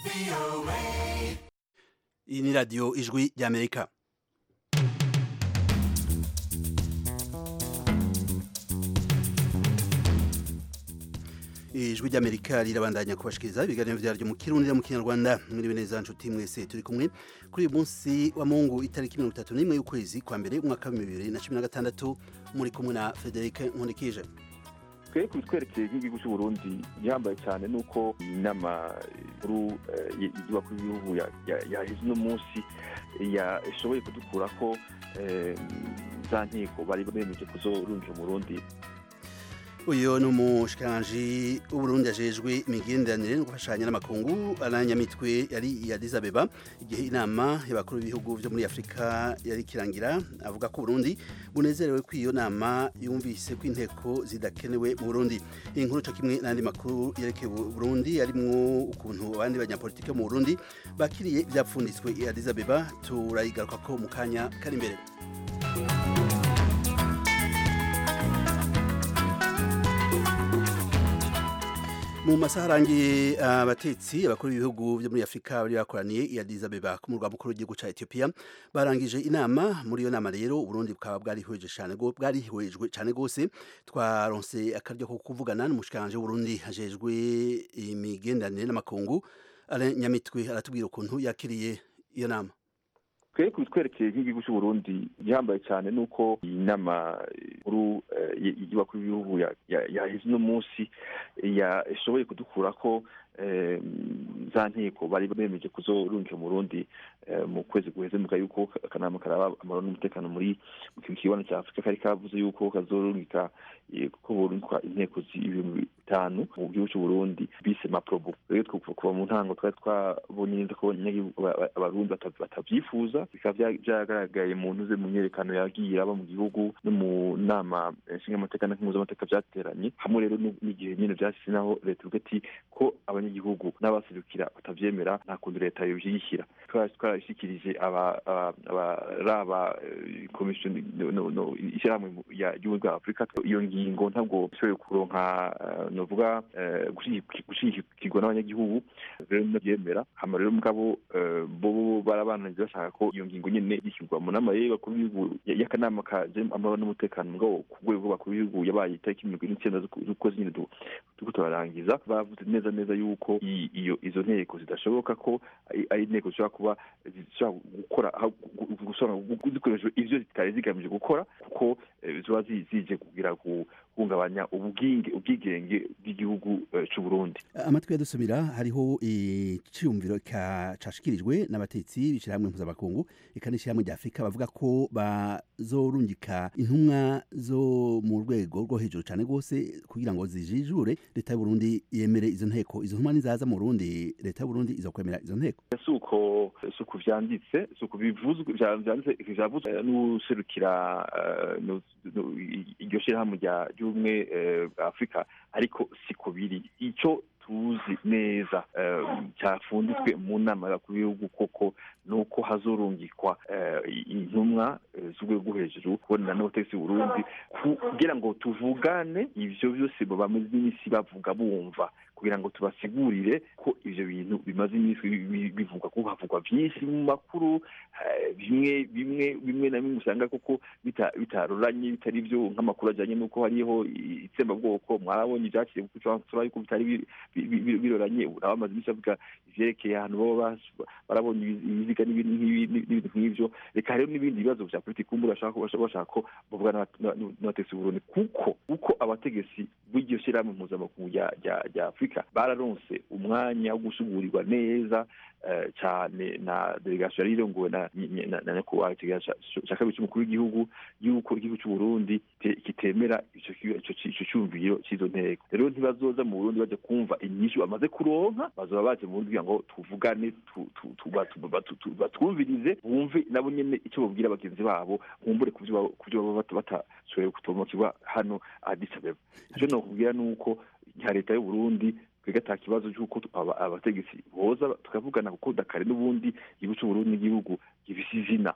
iyi ni radiyo ijwi ry'amerika ijwi ry'amerika rirabandanya kubashikiriza ibiganiro vyaryo mu kirundi no mu kinyarwanda mwiriwe neza nshuti mwese turi kumwe kuri uyu munsi wa mungu itariki mirongo itatu n'imwe y'ukwezi kwa mbere umwaka wa bibiri na cumi na gatandatu muri kumwe na frederic nkundikije twe kubitwerekeye nk'igihugu cy'uburundi gihambaye cyane nuko inama nkuru y'abakuru b'ibihugu yaheze uno munsi yashoboye kudukura ko za nkiko bari bemeje kuzorungira umurundi uyu ni umushikiranganji w'uburundi ajejwe imigenderanire no gufashanya n'amakungu aranyamitwe yari iya Addis Abeba igihe inama y'abakuru b'ibihugu vyo muri Afrika yari kirangira avuga ko Burundi bunezerewe ko iyo nama yumvise ko inteko zidakenewe mu Burundi iyi nkuru co kimwe n'andi makuru yerekeye Burundi arimwo ukuntu abandi banyapolitike mu Burundi bakiriye ivyapfunditswe i Addis Abeba turayigarukako mu kanya kari imbere mu masaha arangiye abatetsi abakuru b'ibihugu byo muri afurika bari bakoraniye i Addis Abeba ku murwa mukuru w'igihugu ca Ethiopia barangije inama muri iyo nama rero uburundi bukaba bwarihweje cyane bwarihwejwe cyane gose twaronse akaryo ko kuvugana n'umushikiranje w'uburundi hajejwe imigenderanire n'amakungu Alain Nyamitwe aratubwira ukuntu yakiriye iyo nama twe kubitwerekeye nk'igihugu cy'uburundi gihambaye cyane nuko iyi nama nkuru y'abakuru b'ibihugu yaheze uno munsi yashoboye kudukura ko za nkiko bari bemeje kuzorungira umurundi mu kwezi guheze muga yuko akanama karaba amahoro n'umutekano muri mu kibanza cya afurika kari kavuze yuko kazorungika ko borungikwa inteko z'ibihumbi bitanu mu gihugu cy'uburundi bise maprobo rero kuva mu ntango twari twabonye neza ko abarundi batavyifuza bikaba vyagaragaye mu ntuze mu myerekano yagiye aba mu gihugu no mu nama nshingamateka na mpuzamamateka vyateranye hamwe rero n'igihe nyene vyashitse naho leta ivuga iti ko abanyagihugu n'abaserukira batavyemera nta kundi leta yovyishyira twarabishikirije abaraba komisiyo ishyirahamwe ry'ubumwe bwa afurika iyo ngingo ntabwo ishoboye kuronka novuga gushigikirwa n'abanyagihugu rero navyemera hama rero mugabo bo barabananiza bashaka ko iyo ngingo nyene yishyurwa mu nama y'abakuru b'ibihugu y'akanama kaje amahoro n'umutekano mugabo ku rwego rw'abakuru b'ibihugu yabaye itariki mirongo ine n'icyenda z'ukwezi nyene turiko turarangiza bavuze neza neza yuko iyo izo nteko zidashoboka ko ari inteko zishobora kuba zishobora gukora zikoresheje ivyo zitari zigamije gukora kuko ziba zije kugira guhungabanya ubwigenge bw'igihugu c'uburundi amatwi yadusubira hariho iciyumviro cashikirijwe n'abatetsi b'ishirahamwe mpuzamakungu eka n'ishirahamwe rya afurika bavuga ko bazorungika intumwa zo mu rwego rwo hejuru cane rwose kugira ngo zijijure leta y'uburundi yemere izo nteko izo ntumwa nizaza mu burundi leta y'uburundi izokwemera izo nteko suko suko vyanditse suko bivuzwe vyanditse vyavuzwe n'userukira iryo shirahamwe ry'ubumwe bwa afurika ariko siko biri ico tuzi neza cyafunditswe mu nama y'abakuru b'ibihugu koko nuko hazorungikwa intumwa z'urwego rwo hejuru kubonana n'abategetsi Burundi kugira ngo tuvugane ivyo byose bamaze iminsi bavuga bumva kugira ngo tubasigurire ko ivyo bintu bimaze iminsi bivugwa ko havugwa vyinshi mu makuru bimwe bimwe bimwe na bimwe usanga koko bitaroranye bitari vyo nk'amakuru ajanye n'uko hariho itsembabwoko mwarabonye ivyakiriye kuko yuko bitari biroranye urabamaze iminsi bavuga ivyerekeye ahantu baba barabonye ibiziga n'ibintu nk'ivyo reka rero n'ibindi bibazo vya politiki kumbura bashaka ko bavugana n'abategetsi Burundi kuko uko abategetsi b'iryo shirahamwe mpuzamakungu rya afurika bararonse umwanya wo gusugurirwa neza cyane na delegation yari irongowe na nyakubahwa cya kabiri cy'umukuru w'igihugu y'uko igihugu cy'uburundi kitemera ico cyumviro cy'izo nteko rero ntibazoza mu burundi baje kumva inyishu bamaze kuronka bazoba baje mu burundi kugira ngo tuvugane batwumvirize bumve nabo nyene ico babwira bagenzi babo nkumbure ku byo baba batashoboye kutomokirwa hano Addis Abeba ico nokubwira nuko nka leta y'uburundi twebwe ata kibazo cy'uko abategetsi boza tukavugana kuko dakare n'ubundi igihugu cy'uburundi n'igihugu gifise izina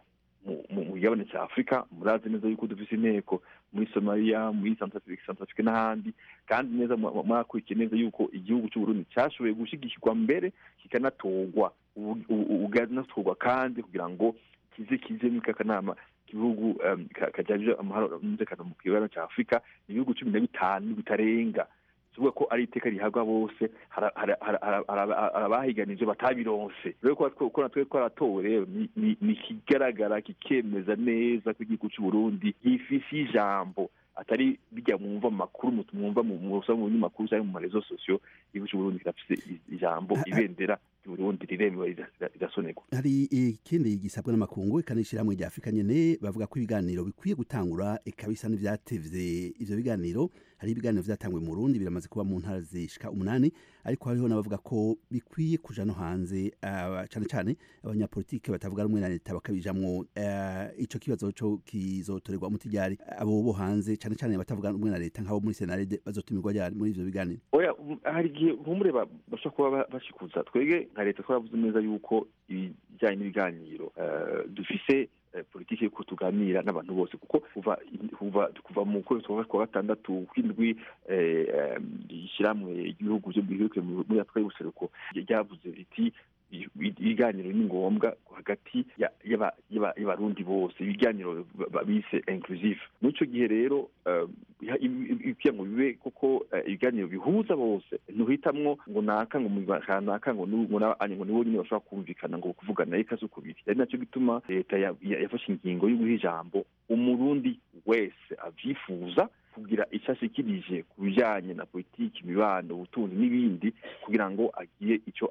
mu gigabane cya afurika murazi neza yuko dufise inteko muri somaliya muri centrafrique n'ahandi kandi neza mwakurikiye neza yuko igihugu cy'uburundi cyashoboye gushyigikirwa mbere kikanatorwa ukanatorwa kandi kugira ngo kize kize muri kanama igihugu kajyanye amahoro n'umutekano mu kigabane cya afurika ni ibihugu cumi na bitanu bitarenga tuvuga ko ari iteka rihabwa bose abahiganije batabironse rero ko natwe twaratowe rero ni ikigaragara kikemeza neza ko igihugu cy'uburundi gifise ijambo atari bijya mwumva mu makuru mwumva mu usanga mu binyamakuru cyangwa mu marezo sosiyo igihugu cy'uburundi kirafise ijambo ibendera ry'uburundi riremewe rirasonerwa hari ikindi gisabwa n'amakungu ikanishyirahamwe rya afurika nyene bavuga ko ibiganiro bikwiye gutangura ikabisa n'ivyatevye ivyo biganiro hari ibiganiro vyatangwe mu Burundi biramaze kuba mu ntara zishika umunani ariko hariho n'abavuga ko bikwiye kuja no hanze uh, cane cane abanyapolitike batavuga rumwe na leta bakabijamwo uh, ico kibazo co kizotorerwa umuti ryari abo bo hanze cane cane batavuga rumwe na leta nk'abo muri senarede bazotumirwa ryari muri ivyo biganiro oya hari igihe nkumure bashobora kuba bashikuza twebwe nka leta twaravuze neza yuko ibijyanye n'ibiganiro uh, dufise politiki yuko tuganira n'abantu bose kuko kuva kuva kuva mu kwezi kwa gatandatu kw'indwi ishyirahamwe igihugu byo muri afurika y'ubuseruko ryavuze riti ibiganiro ni ngombwa hagati y'abarundi bose ibiganiro bise inclusive muri icyo gihe rero kugira ngo bibe koko ibiganiro bihuza bose ntuhitamwo ngo naka ngo naka ngo ngo nibo nyine bashobora kumvikana ngo kuvugana reka zo kubiri ari nacyo gituma leta yafashe ingingo yo guha ijambo umurundi wese avyifuza kugira icyo ashikirije ku bijyanye na politiki imibano ubutunzi n'ibindi kugira ngo agire icyo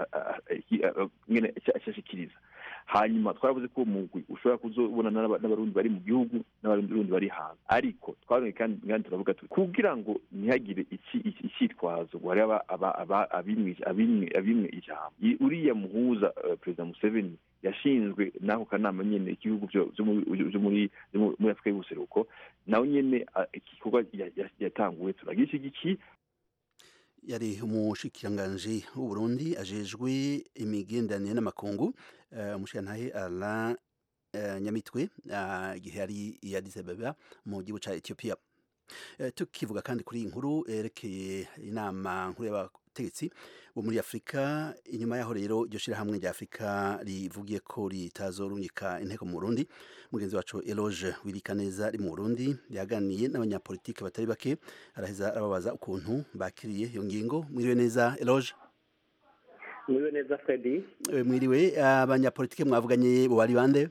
ashikiriza hanyuma twaravuze ko umugwi ushobora kuzobona n'abarundi bari mu gihugu n'abarundi bari hanze ariko twarongeye kandi turavuga tuti kugira ngo ntihagire icyitwazo ngo hariho abimwe ijambo uriya muhuza perezida museveni yashinzwe n'ako kanama nyene igihugu byo muri afurika y'ubuseruko nawe nyene igikorwa yatanguwe turagishyigikiye yari umushikiranganji w'uburundi ajejwe imigenderanire n'amakungu umushikirantahe Alain Nyamitwe igihe yari i Addis Ababa mu gihugu ca Ethiopia tukivuga kandi kuri iyi nkuru yerekeye inama nkuru y'abategetsi bo muri afurika inyuma yaho rero iryo shyirahamwe rya afurika rivugiye ko ritazorungika inteko mu burundi mugenzi wacu eloge wirikaneza ari mu burundi yaganiye n'abanyapolitike batari bake araheza arababaza ukuntu bakiriye iyo ngingo mwiriwe neza eloge mwiriwe neza fredi mwiriwe abanyapolitike mwavuganye bo bari bande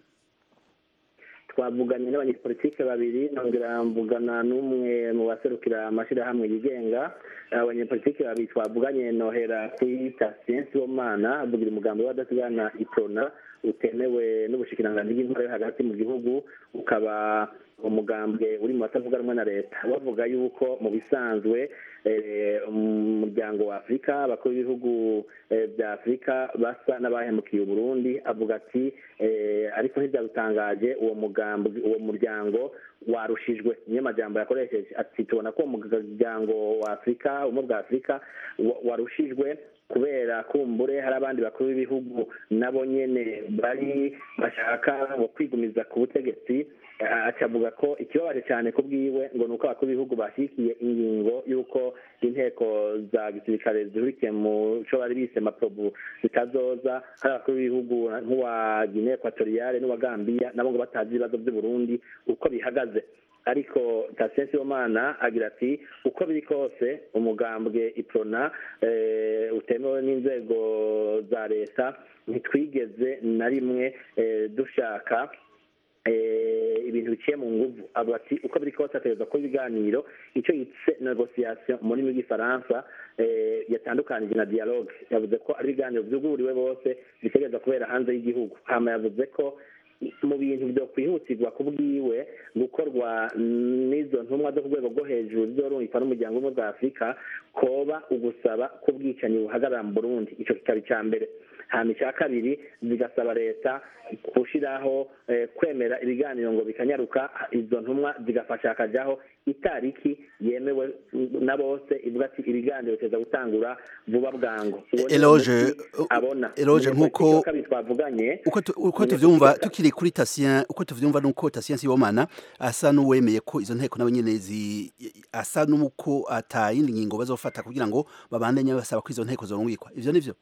twavuganye n'abanyepolitike babiri nongera mvugana n'umwe mu baserukira amashyirahamwe yigenga abanyepolitike babiri twavuganye nohera kuri tasiyensi w'umwana avugira umugambi w'abadasigana iprona utemewe n'ubushikiranganji bw'intore hagati mu gihugu ukaba umugambwe uri mu batavuga rumwe na leta bavuga yuko mu bisanzwe umuryango wa afurika abakuru b'ibihugu bya afurika basa n'abahemukiye uburundi avuga ati ariko ntibyadutangaje uwo mugambi uwo muryango warushijwe niyo majambo yakoresheje ati tubona ko uwo muryango wa afurika ubumwe bwa afurika warushijwe kubera kumbure hari abandi bakuru b'ibihugu nabo nyene bari bashaka ngo kwigumiza ku butegetsi acavuga ko ikibabaje cyane ku bwiwe ngo ni uko abakuru b'ibihugu bashyigikiye ingingo y'uko inteko za gisirikare zihurikiye mu cyo bari bise maprobu zitazoza hari abakuru b'ibihugu nk'uwa guinea equatoriale n'uwa gambia nabo ngo batazi ibibazo by'uburundi uko bihagaze ariko tasiyensi y'umwana agira ati uko biri kose umugambwe iprona utemewe n'inzego za leta ntitwigeze na rimwe dushaka ibintu biciye mu nguvu avuga ati uko biri kose ategereza ko ibiganiro icyo yitse negosiyasiyo mu rurimi rw'ifaransa yatandukanije na dialogue yavuze ko ari ibiganiro byuguriwe bose bitegereza kubera hanze y'igihugu hama yavuze ko mu bintu byo kwihutirwa ku bwiwe gukorwa n'izo ntumwa zo ku rwego rwo hejuru zizorungikwa n'umuryango umwe bwa afurika koba ugusaba ko ubwicanyi buhagarara mu burundi icyo kikaba icya mbere hanyuma icya kabiri zigasaba leta gushyiraho kwemera ibiganiro ngo bikanyaruka izo ntumwa zigafasha hakajyaho itariki yemewe na bose ivuga ati ibiganiro biteza gutangura vuba bwangu Uwo ni Eloge, umuti abona Eloge, Umunyepolitiki nk'uko- wa kabiri twavuganye uko tu- uko Umunyepolitiki tuvyumva wa- tukiri kuri Tatien uko tuvyumva nuko Tatien Sibomana asa n'uwemeye ko izo nteko nawe nyene zi asa n'uko atayindi ngingo bazofata kugira ngo babandanye basaba ko izo nteko zorungikwa ivyo nivyo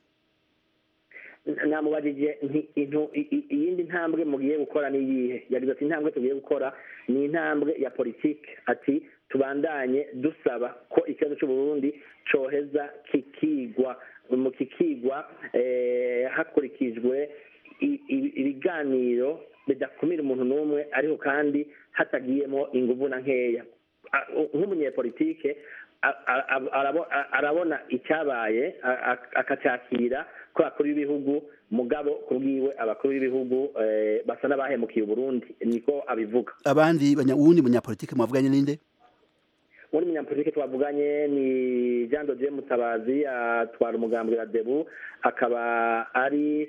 namubajije nti intu- i- i- iyindi ntambwe mugiye gukora ni iyihe yagize ati intambwe tugiye gukora ni intambwe ya politiki ati tubandanye dusaba ko ikibazo cy'uburundi coheza kikigwa mu kikigwa eh, hakurikijwe i- i- ibiganiro bidakumira umuntu n'umwe ariko kandi hatagiyemo inguvu na nkeya A- nk'umunyepolitike a- a- a- arabo- a- arabona icyabaye a- a- akacyakira ko abakuru b'ibihugu mugabo kubwiwe abakuru b'ibihugu eh, basa n'abahemukiye uburundi niko abivuga abandi banya uwundi munyapolitike mwavuganye ninde muri munyapolitike twavuganye ni jean dodier mutabazi atwara umugambi wa debu akaba ari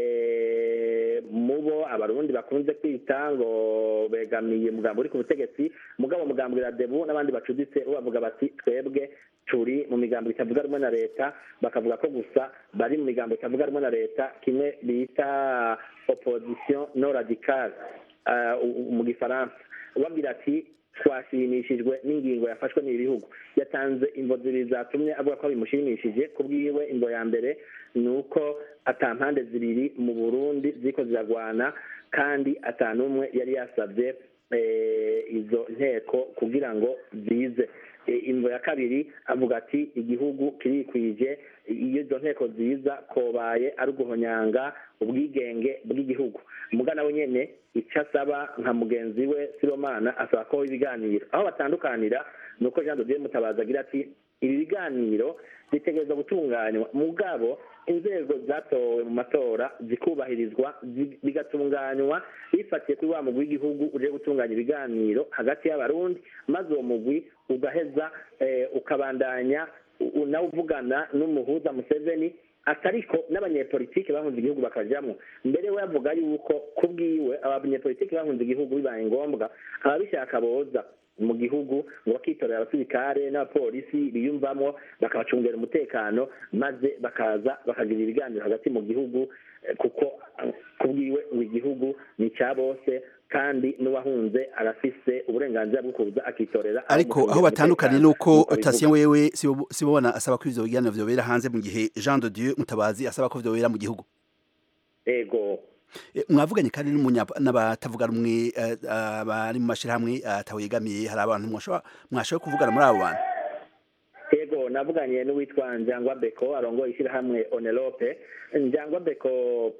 eh, mubo abarundi bakunze kwita ngo begamiye umugambi uri ku butegetsi mugabo umugambi wa debu n'abandi bacuditse bo bavuga bati twebwe turi mu migambo itavuga rumwe na leta bakavuga ko gusa bari mu migambo itavuga rumwe na leta kimwe bita opposition no radicale uh, mu gifaransa ubabwira ati twashimishijwe n'ingingo yafashwe n'ibi bihugu yatanze imvo zibiri zatumye avuga ko bimushimishije ku bwiwe imvo ya mbere ni uko ata mpande zibiri mu burundi ziko ziragwana kandi ata n'umwe yari yasabye eh, izo nteko kugira ngo zize E, imvo ya kabiri avuga ati igihugu kirikwije iyo izo nteko ziza kobaye ari uguhonyanga ubwigenge bw'igihugu umugana we nyene icyo asaba nka mugenzi we siromana asaba ko ibiganiro aho batandukanira ni uko jean dodier mutabazi agira ati ibi biganiro bitegereza gutunganywa mugabo inzego zatowe mu matora zikubahirizwa zi- bigatunganywa bifatiye kuri wa mugwi w'igihugu uje gutunganya ibiganiro hagati y'abarundi maze uwo mugwi ugaheza eh, ukabandanya u- nawe uvugana n'umuhuza museveni atariko n'abanyepolitike bahunze igihugu bakajamwo mbere we avuga yuko ku bwiwe abanyepolitike bahunze igihugu bibaye ngombwa ababishaka boza mu gihugu ngo bakitorera abasirikare n'abapolisi biyumvamo bakabacungera umutekano maze bakaza bakagira ibiganiro hagati mu gihugu eh, kuko eh, ku bwiwe ngo igihugu ni icya bose kandi n'uwahunze arafise uburenganzira bwo kuza akitorera ariko abamucungira aho batandukanye umutekano, nuko nk'uko bivuga. Tatien wewe Sibo- Sibomana asaba ko ivyo biganiro vyobera hanze mu gihe Jean de Dieu Mutabazi asaba ko vyobera mu gihugu ego E, mwavuganye kandi n'umunya- n'abatavuga rumwe eh, abari mu mashirahamwe atawegamiye hari abantu mwashobora mwashoboye kuvugana muri abo bantu ego navuganye n'uwitwa njangwa beko arongoye ishyirahamwe onerope njangwa beko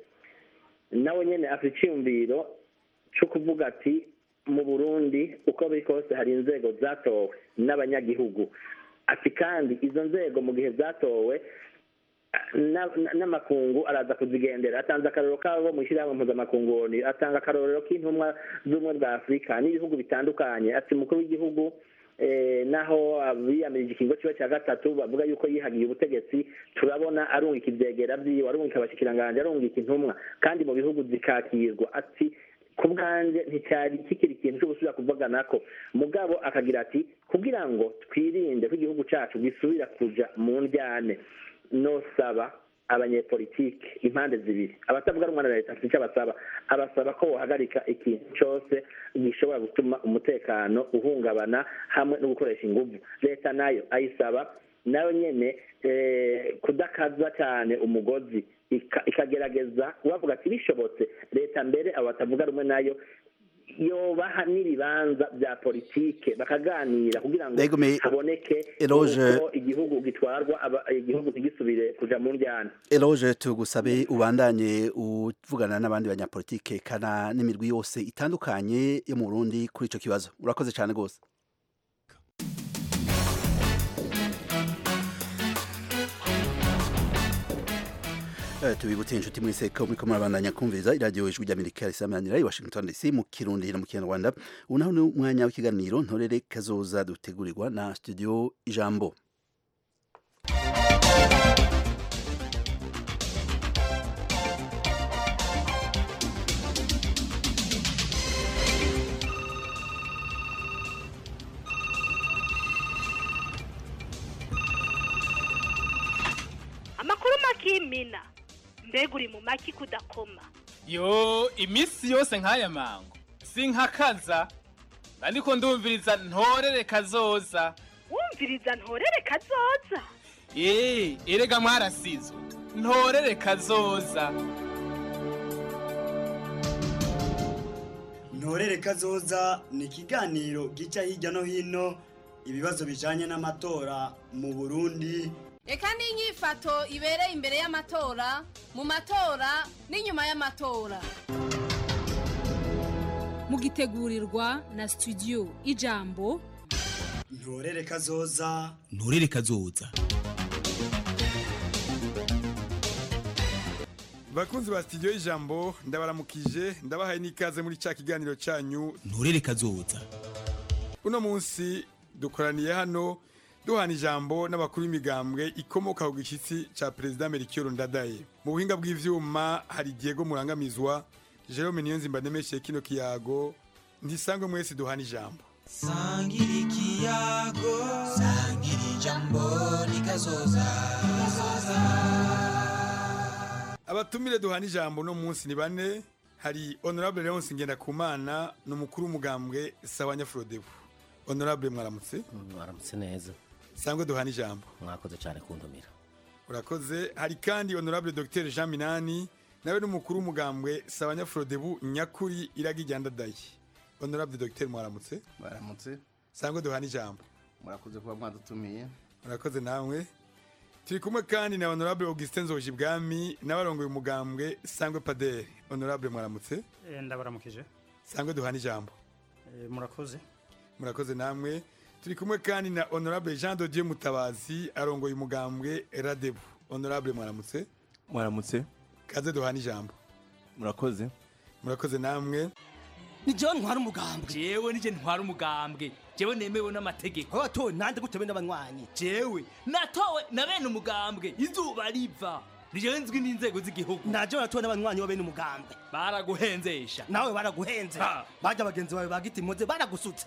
nawe nyene afite iciyumviro co kuvuga ati mu burundi uko biri kose hari inzego zatowe n'abanyagihugu ati kandi izo nzego mu gihe zatowe na- na- n'amakungu araza kuzigendera atanze akarorero kabo mu ishyirahamwe mpuzamakungu ONU, atanga akarorero k'intumwa z'ubumwe bwa afurika n'ibihugu bitandukanye ati umukuru w'igihugu eh, naho biyamirije ikingo kiba cya gatatu bavuga yuko yihagiye ubutegetsi turabona arungika ivyegera vyiwe arungika abashikiranganje arungika intumwa kandi mu bihugu zikakirwa ati ku bwanjye nticyari kikiri ikintu cyo gusubira kuvuganako mugabo akagira ati kugira ngo twirinde ko igihugu cacu gisubira kuja mu ndyane nosaba abanyepolitike impande zibiri abatavuga rumwe na leta afite icyo abasaba abasaba ko bohagarika ikintu cyose gishobora gutuma umutekano uhungabana hamwe no gukoresha inguvu leta nayo ayisaba nayo nyene eh, kudakaza cyane umugozi ika- ikagerageza ubavuga ati bishobotse leta mbere abo batavuga rumwe nayo yobaha n'ibibanza bya politike bakaganira kugira ngo Yego, me- haboneke Eloge- uko igihugu gitwarwa aba- igihugu ntigisubire kuja mu njyana Eloge tugusabe ubandanye uvugana n'abandi banyapolitike kana n'imirwi yose itandukanye yo mu Burundi kuri ico kibazo urakoze cyane gose Eh, tubibutse inshuti mwese ko muriko murabandanya kumviriza iradiyo ijwi ry'amerika risamanira i washington dc mu kirundi no mu kinyarwanda ubu naho ni umwanya w'ikiganiro ntorere kazoza dutegurirwa na studio ijambo amakuru makimina mbega uri mu maki kudakoma yo iminsi yose nk'aya mango sinkakaza ariko ndumviriza ntorere kazoza wumviriza ntorere kazoza eee erega mwarasizwe ntorere kazoza ntorere kazoza ni ikiganiro gica hirya no hino ibibazo bijanye n'amatora mu burundi reka n'inyifato ibereye imbere y'amatora mu matora n'inyuma y'amatora mugitegurirwa na studio ijambo ntorere kazoza nturere kazoza bakunzi ba studio y'ijambo ndabaramukije ndabahaye n'ikaze muri cya kiganiro cyanyu nturere kazoza uno munsi dukoraniye hano duhana ijambo n'abakuru b'imigambwe ikomoka ku gishyitsi cya perezida Melchior Ndadaye mu buhinga bw'ivyuma hari Diego Murangamizwa Jerome Niyonzimba ndemeshe kino kiyago ntisangwe mwese duhana ijambo sangira ikiyago sangira ijambo nikazoza abatumire duhana ijambo no munsi ni bane hari honorable Leonce Ngendakumana ni umukuru w'umugambwe sawa Nyafrodebu honorable mwaramutse mwaramutse neza sangwe duhana ijambo mwakoze cyane kuntumira urakoze hari kandi honorable Dr Jean Minani nawe n'umukuru w'umugambwe sawa Nyafrodebu nyakuri iragijyandadaye honorable Dr mwaramutse mwaramutse sangwe duhana ijambo murakoze kuba mwadutumiye murakoze namwe turi kumwe kandi na honorable Augustin Nzoji bwami n'abarongoye umugambwe sangwe Padere honorable mwaramutse ndabaramukije sangwe duhana ijambo murakoze murakoze namwe turi kumwe kandi na honorable Jean de Dieu Mutabazi arongoye umugambwe Radebu honorable mwaramutse mwaramutse kaze duhana ijambo murakoze murakoze namwe ni jewe ntwara umugambwe jewe nije ntwara umugambwe jewe nemewe n'amategeko watowe nande gute bene abanywanyi jewe natowe na bene umugambwe izuba riva nije nzwi n'inzego z'igihugu naje natowe n'abanywanyi bene umugambwe baraguhenzesha nawe baraguhenze baje abagenzi bawe bagiti muze baragusutse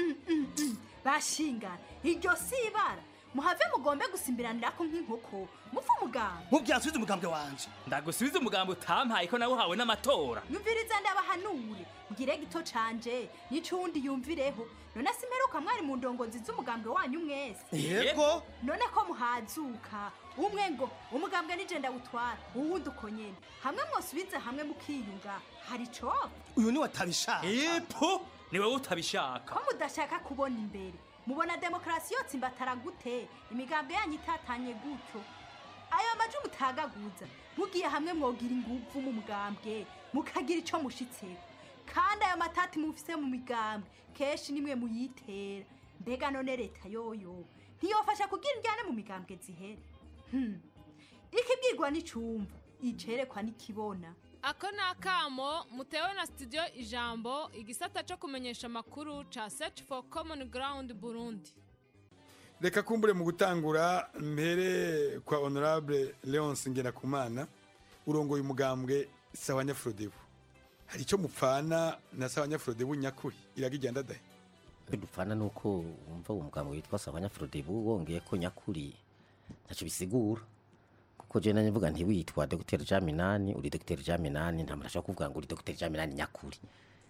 bashingana iryo si ibara muhave mugombe gusimbiranira ko nk'inkoko mupfa umugambwe mubwira nsubize umugambwe wanje ndagusubiza umugambwe utampaye ko nawe uhawe n'amatora nyumviriza ndabahanure mbwire gito canje n'icundi yumvireho none simperuka mwari mu ndongozi z'umugambwe wanyu mwese yego none ko muhazuka umwe ngo umugambwe nije ndawutwara uwundi uko nyene hamwe mwosubize hamwe mukiyunga hari coba uyu ni watabishaka epo ni wowe utabishaka ko mudashaka kubona imbere mubona demokarasi yose imbatara gute imigambwe yanyu itatanye gutyo ayo maji mutagaguza mugiye hamwe mwogira inguvu mu mugambwe mukagira ico mushitseko kandi ayo matati mufise mu migambwe kenshi nimwe muyitera mbega none leta yoyo ntiyofasha kugira indyane mu migambwe zihere hmm. ikibwirwa n'icumva icerekwa n'ikibona ako ni akamo mutewe na studio ijambo igisata cyo kumenyesha amakuru ca search for common ground burundi reka kumbure mu gutangura mpere kwa honorable leonce ngendakumana urongoye umugambwe sawa nyafrodebu hari icyo mupfana na sawa nyafrodebu nyakuri iragijyandadaye dupfana nuko wumva uwo mugambwe witwa sawa nyafrodebu wongeye ko nyakuri ntacyo bisigura kuko je nanye mvuga nti witwa Dr. Jaminani uri Dr. Jaminani nta muntu ashaka kuvuga ngo uri Dr. Jaminani nyakuri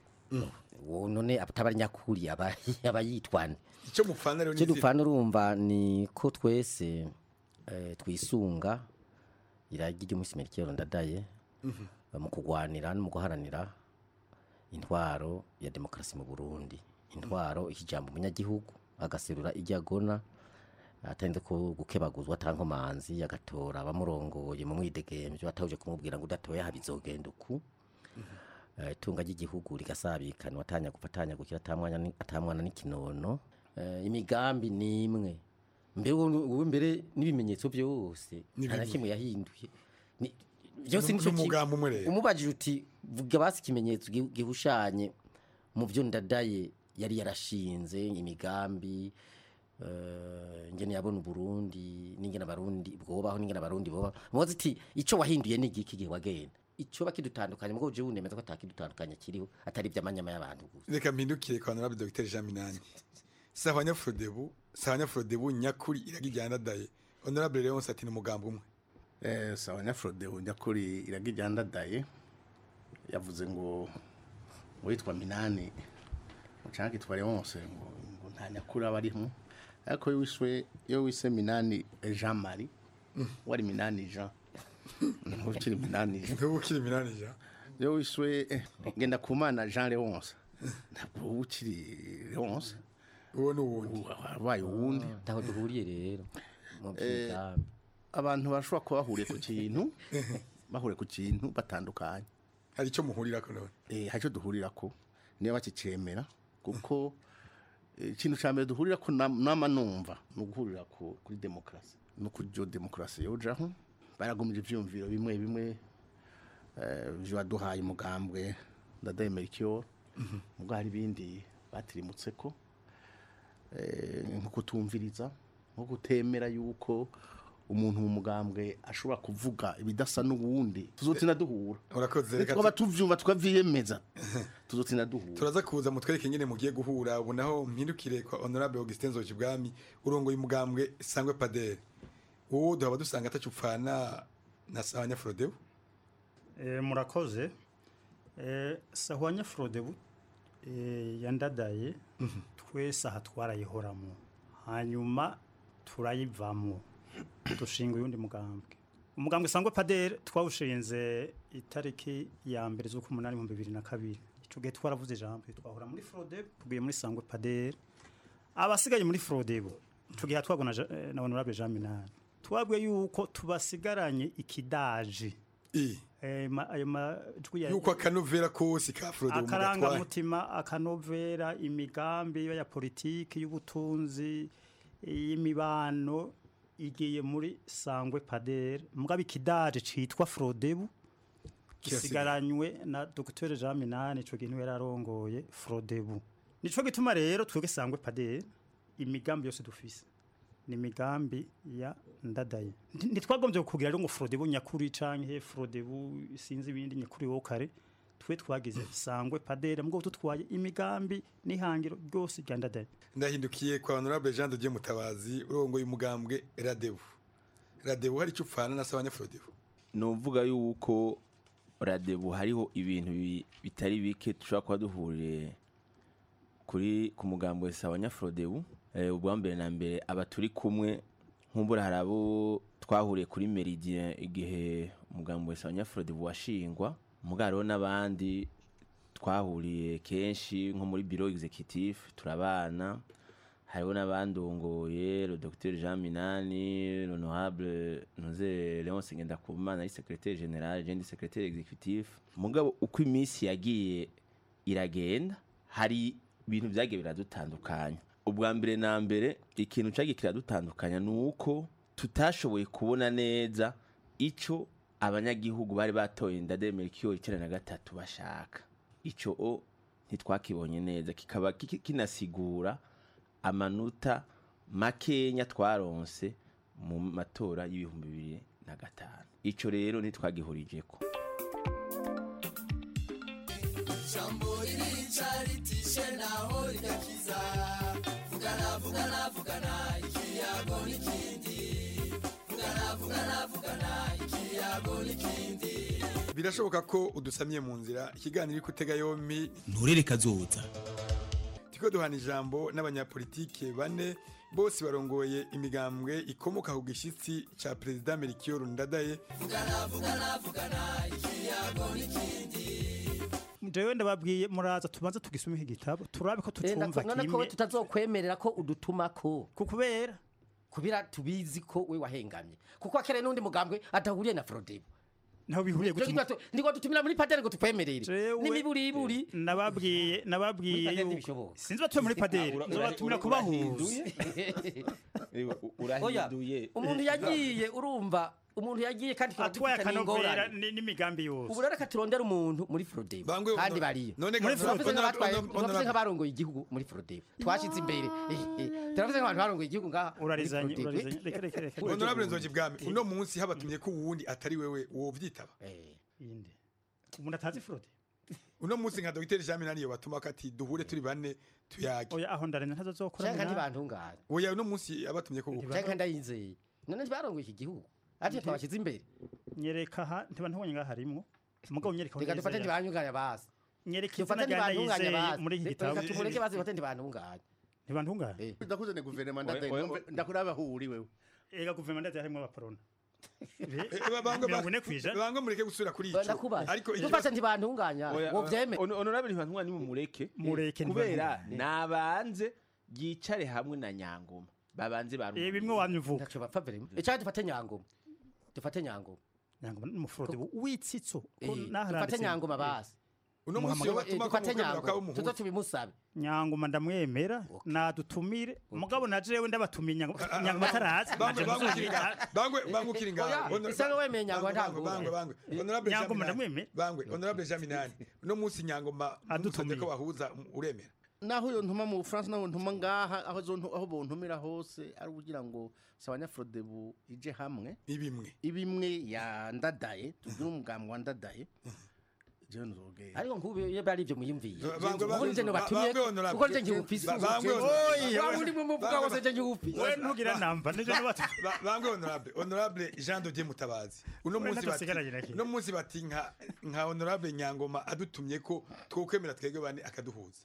wo none atabari nyakuri aba aba yitwane icyo mupfana rero cyo dupfana urumva ni ko twese eh, twisunga iragi ry'umunsi Melchior ndadaye mu kugwanira no mu guharanira intwaro ya demokarasi mu Burundi intwaro ikijambo umunyagihugu agaserura ijyagona atanze ko gukebaguzwa atankomanzi agatora abamurongoye mu mwidegemvyo atahuje kumubwira ngo udatoye habizogenda uku itunga ry'igihugu rigasabikanwa atanya gufatanya gukira atamwanya atamwana n'ikinono imigambi ni imwe mbere wowe mbere n'ibimenyetso byose nta na kimwe yahinduye byose ni umugambi umwe rero umubajije uti vuga basi ikimenyetso gihushanye mu byo ndadaye yari yarashinze imigambi ngene yabona uburundi n'ingene abarundi bwobaho n'ingene abarundi boba mubaze iti ico wahinduye ni igiki gihe wagenda ico bakidutandukanye mugabo je unemeza ko atakidutandukanye kiriho atari ivy'amanyama y'abantu gusa reka mpindukire kwa honorable Dr Jean Minani sawa nyafrodebu sawa nyafrodebu nyakuri iragijyana daye honorable Leonce ati ni umugambo umwe Eh, sawa nyafrode nyakuri iragijyandadaye yavuze ngo ngo yitwa minani mucanke itwa leonce ngo ngo nta nyakuri aba arimo ariko iyo wiswe iyo wise minani jean marie wari minani jean ntuba ukiri minani jean ntuba ukiri minani jean iyo wiswe eh, ngenda kumana jean leonce ntabwo uba ukiri leonce uwo ni uwundi wabaye uwundi ntaho duhuriye rero mu Eh, by'imigambi abantu bashobora kuba bahuriye ku kintu bahuriye ku kintu batandukanye hari icyo muhurirako none eh hari icyo duhurirako niba bakicemera kuko eh, ikintu cya mbere duhurirako nam- nama numva ni uguhurira ku- kuri demokarasi no kuri jo demokarasi yojaho baragumije ivyumviro bimwe bimwe eh, bibaduhaye umugambwe ndadaye merikyo mubwo hari ibindi batirimutseko eh, nko kutumviriza nko kutemera yuko umuntu mu mugambwe ashobora kuvuga ibidasa n'uwundi tuzotina duhura urakoze reka twaba tuvyumva tukavyiyemeza tuzotina duhura turaza kuza mutwereke ingene mugiye guhura ubu naho mpindukire kwa honorable Augustin Nzojibwami urongoye umugambwe sangwe padere wowe duhaba dusanga atacupfana na Sawanya Frodeo Eh, murakoze Eh, sahwanya frodebu eh, yandadaye twese aha twarayihoramo hanyuma turayivamo dushinga uyundi mugambwe umugambwe sangwe padere twawushinze itariki ya mbere z'ukumunani mu bibiri na kabiri ico gihe twaravuze ijambo twahora muri frodebu tugiye muri sangwe padere abasigaye muri frodebu tugiye twabona Ja- eh, na honorable Jean Minani twabwiye yuko tubasigaranye ikidaji Eh, ma- ayo majwi ya- yuko akanovera kose ka Frodeo mugatwaye akarangamutima akanovera imigambi ya politiki y'ubutunzi y'imibano igiye muri sangwe padere mugabo ikidaje citwa frodebu gisigaranywe na dr jean minani ico kintu yari arongoye frodebu nico gituma rero twebwe sangwe padere imigambi yose dufise ni imigambi ya ndadaye Nti- ntitwagombye kugira rero ngo frodebu nyakuri canke frodebu sinzi ibindi nyakuri wo kare twe twagize sangwe padere mugabo tutwaye imigambi n'ihangiro ryose rya ndadaye ndahindukiye kwa honorable Jean de Dieu Mutabazi urongoye umugambwe Radebu Radebu hari icupfana na Sawanya Frodeo nuvuga yuko radebu hariho ibintu bi- bitari bike dushobora kuba duhuriye kuri ku mugambo wese wa nyafrodebu eh, ubwa mbere na mbere aba turi kumwe nk'umbura hari abo twahuriye kuri meridien igihe umugambo wese wa nyafrodebu washingwa mugariho n'abandi twahuriye kenshi nko muri biro executive turabana hariho n'abandongoye le docteur Jean Minani l'honorable Noze Leonce Ngendakumana ari secrétaire général je ndi secrétaire exécutif mugabo uko iminsi yagiye iragenda hari ibintu byagiye biradutandukanya ubwa mbere na mbere ikintu cyagiye kiradutandukanya ni uko tutashoboye kubona neza icyo abanyagihugu bari batoye ndademera ikiyo icyenda na gatatu bashaka icyo o ntitwakibonye neza kikaba kiki- kinasigura amanota makenya twaronse mu matora y'ibihumbi bibiri na gatanu icyo rero ntitwagihurijeko Jambo ririca ritishe naho rigakiza vugana vugana vugana ikiyago n'ikindi vugana vugana vugana ikiyago n'ikindi birashoboka ko udusamye mu nzira ikiganiro iri kutega yombi nturere kazoza tiko duhana ijambo n'abanyapolitike bane bose barongoye imigambwe ikomoka ku gishyitsi ca perezida Melchior Ndadaye vugana vugana vugana ikiyago n'ikindi jewe ndababwiye muraza tubanze tugisome iki gitabo turabe ko Eh, tucumva nako- none ko kimwe tutazokwemerera ko udutumako kukubera kubira tubizi ko we wahengamye kuko akere n'undi mugambwe atahuriye na Frodebo naho bihuriye Ivyo gutuma- ngibyo tu- ndiko dutumira muri padere ngo tukwemerere Jewe- n'imiburiburi nababwiye nababwiye Muri padere yuko ntibishoboka. sinzi batuye muri padere Ura- ura- nzobatumira ura- kubahuza Oya, umuntu yagiye urumva umuntu yagiye kandi tukaba atwaye dufitanye akanovera ingorane. ni- n'imigambi yose ubu rero reka turondere umuntu muri Frodebo Bangwe, kandi no- bariyo none Muri ga- Frodebo ono- batwaye ono- ono- turavuze nk'abarongoye igihugu muri Frodebo twashize imbere Eh, eh, turavuze nk'abantu barongoye igihugu ngaha muri Urarizanye, Frodebo. urarizanye. Reka, reka, reka. honorable Nzoji bwami uno munsi habatumye ko uwundi atari wewe wovyitaba inde umuntu atazi frode uno munsi nka dogiteri Jean Minani yo batuma kati duhure turi bane tuyage oya aho ndarenya ntazozokora Canke ntibantungane oya uno munsi abatumye ko canke ndayizeye none ntibarongoye iki gihugu ati twabashyize imbere nyereka aha ntiba ntubonye ngaha harimwo umugabo nyereka aho reka dufate yizeye. ntibanyunganya bazi nyereka izina dufate rya ntibantunganya Ndayizeye bazi muri iki gitabo reka tumureke bazi dufate ntibantunganya ntibantunganya ndakuze ne guverinoma Oya, ndadaye oya, numve ndakuraba aho uri wewe ega guverinoma ndadaye harimo abaporona bangwe mirongo ine kw'ijana bangwe mureke gusubira kuri ico ndakubaza ariko dufate ntibantunganya ngo vyeme honorable ntibantunganya ni mumureke Mureke kubera ntibantunganya. nabanze yicare hamwe na nyangoma babanze baru Eh, bimwe wamye uvuga ntaco bapfa vere icyo dufate nyangoma dufate nyangoma nyangoma n'umufurode witsitso ko Eh, naharanditse- dufate nyangoma bazi uno munsi Eh, batuma dufate ko mukemura nyangoma ko umuhuza. tuzo tubimusabe nyangoma ndamwemera nadutumire mugabo na jewe ndabatumiye nyangoma nyangoma atarazi bangwe naje bangwe ukiri muzumvira. ngaho bangwe bangwe ukiri ngaho Oya, Honor- isanga wemeye nyangoma bangwe, ntabwo bangwe bangwe honorable Nyangoma Jean Minani. ndamwemeye. bangwe honorable Jean Minani uno munsi nyangoma adutumye ko bahuza uremera naho yo ntuma mu Bufaransa naho ntuma ngaha aho zo aho bontumira hose ari kugira ngo sabanyafrodebu ije hamwe ibimwe ibimwe ya ndadaye tugire umugambi wa ndadaye je nzogera ariko nk'ubu iyo bari ibyo muyumviye Bangwe, ubu nje nobatumye bangwe, honorable. kuko nje nkihupisi Ba- bangwe, oya bangwe, uri mu muvuga bangwe, wose nje nkihupisi we ntugira namba nije nubatu Ba- bangwe honorable honorable Jean de Dieu Mutabazi uno We munsi ntacyo bati usigaranye na kimwe. uno munsi bati nka nka honorable Nyangoma adutumye ko twokwemera twebwe bane akaduhuza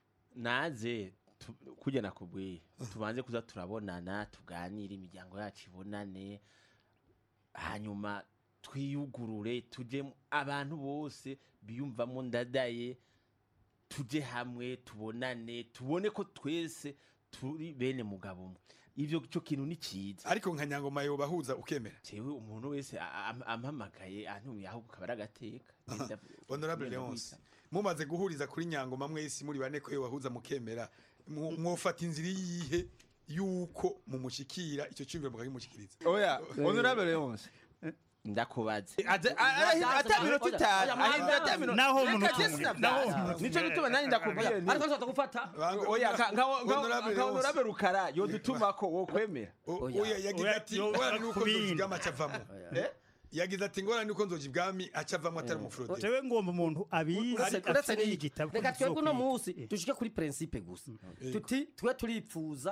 naze tu- kurya nakubwiye tubanze kuza turabonana tuganire imiryango yacu ibonane hanyuma twiyugurure tujye mu- abantu bose biyumvamo ndadaye tujye hamwe tubonane tubone ko twese turi bene mugabo umwe ivyo cyo kintu ni cyiza ariko nka Nyangoma yo bahuza ukemera jewe umuntu wese a- am- ampamagaye antumiye ahubwo akaba ari agateka honorable Leonce mumaze guhuriza kuri Nyangoma mwese muri bane ko yo bahuza mukemera mu- mwofata inzira yihe yuko mumushikira icyo cyumviro mukagimushikiriza oya honorable Leonce ndakubaze ata minota itanu ahindura ata minota Naho umuntu Reka utumwe, Jesse naho navyaza. umuntu nico utumwe. gituma nanjye ndakubwiye nti- ariko nzota gufata oya ka- nka- nka- Honorable nka Leonce. honorable rukara yodutuma ko wokwemera oya yagize ati ngorane nuko nzoji bwami acavamo yagize ati ngorane nuko nzoji bwami acavamo atari umufurode jewe ngomba umuntu abizi uretse afite n'iyi igitabo reka twebwe uno munsi dushike kuri principe gusa tuti twe turipfuza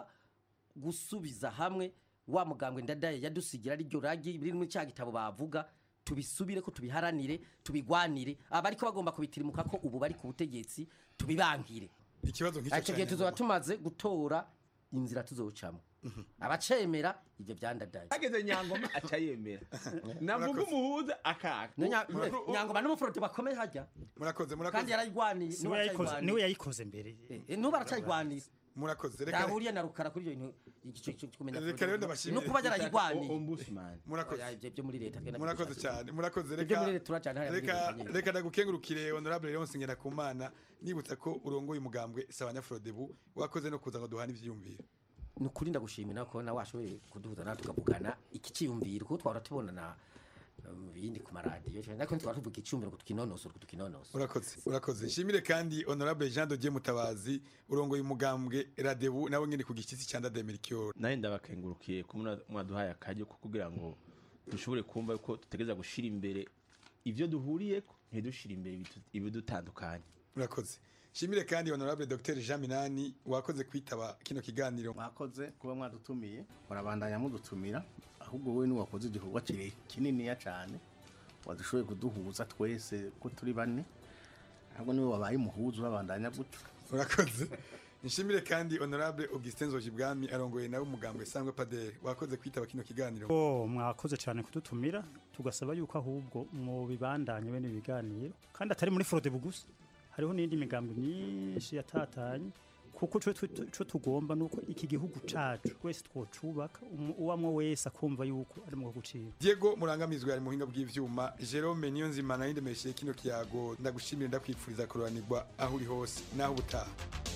gusubiza hamwe wa mugambwe ndadaye yadusigira ari ryo ragi biri muri cya gitabo bavuga tubisubire ko tubiharanire tubigwanire abariko bagomba kubitirimuka ko ubu bari ku butegetsi tubibangire ikibazo nk'icyo icyo gihe cyane tuzoba tumaze gutora inzira tuzocamo abacemera ibyo byandadaye ageze nyangoma aca yemera navuga umuhuza akaka Nya- nyangoma n'umufuroti bakomeye hajya murakoze kandi yarayigwaniye niwe yayikoze niwe yayikoze mbere nubu aracayigwanira murakoze reka yahuriye na rukara kuri iyo bintu igice cyo kumenya Reka rero ndabashimire. no kuba yarayigwaniye ombudsman murakoze Oya, ibyo byo muri leta twenda murakoze cyane murakoze Ibyo reka muri leta turajana hariya muri reka leta nyine. reka ndagukengurukire honorable Leonce Ngendakumana nibutsa ko urongoye umugambwe sabanyafrodebu wakoze no kuza ngo duhane ivyiyumviro ni ukuri ndagushimira ko nawe washoboye kuduhuza nawe tukavugana iki cyiyumviro kuko twara tubonana mu bindi ku maradiyo ariko ntitwara tuvuga icyumviro ngo tukinonosore ngo tukinonosore urakoze urakoze shimire kandi honorable Jean de Dieu Mutabazi urongoye umugambwe Radebu nawe nyine ku gishyitsi cya Ndade Melchior nawe ndabakengurukiye ko muna- mwaduhaye akajyo ko kugira ngo dushobore kumva ko dutegereza gushira imbere ivyo duhuriyeko ntidushire imbere ibitu- ibidutandukanye urakoze shimire kandi honorable Dr Jean Minani wakoze kwitaba kino kiganiro mwakoze kuba mwadutumiye murabandanya mudutumira ahubwo wowe ni wakoze igikorwa kire kininiya cyane wadushoboye kuduhuza twese ko turi bane ahubwo niwe wabaye umuhuza urabandanya gutyo urakoze nshimire kandi honorable Augustin Nzojibwami arongoye nawe umugambwe sangwe padere wakoze kwitaba kino kiganiro Oh, mwakoze cyane kudutumira tugasaba yuko ahubwo mu bibandanye bene ibiganiro kandi atari muri fraude bugusa hariho n'indi migambwe myinshi yatatanye kuko twe twe- twe tugomba nuko iki gihugu cacu wese twocubaka umu- uwamwe wese akumva yuko ari mu gucira Diego Murangamizwe ari mu buhinga bw'ivyuma Jerome Niyonzima na ndemeshe kino kiyago ndagushimira ndakwipfuriza kuroranirwa aho uri hose naho ubutaha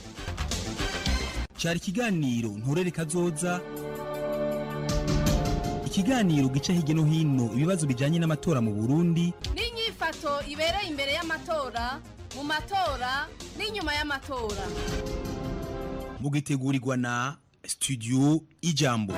cyari ikiganiro nturere kazoza ikiganiro gica hirya no hino ibibazo bijyanye n'amatora mu burundi n'inyifato ibereye imbere y'amatora mu matora n'inyuma y'amatora mugitegurirwa na studio ijambo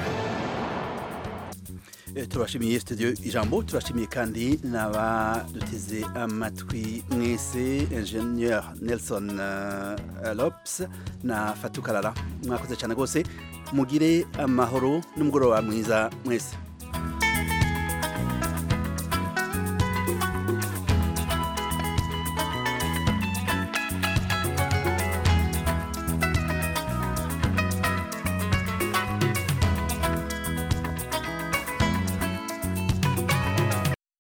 Eh, turashimiye studio ijambo turashimiye kandi n'abaduteze amatwi mwese ingenieur nelson uh, lops na fatukarara mwakoze cyane rwose mugire amahoro n'umugoroba mwiza mwese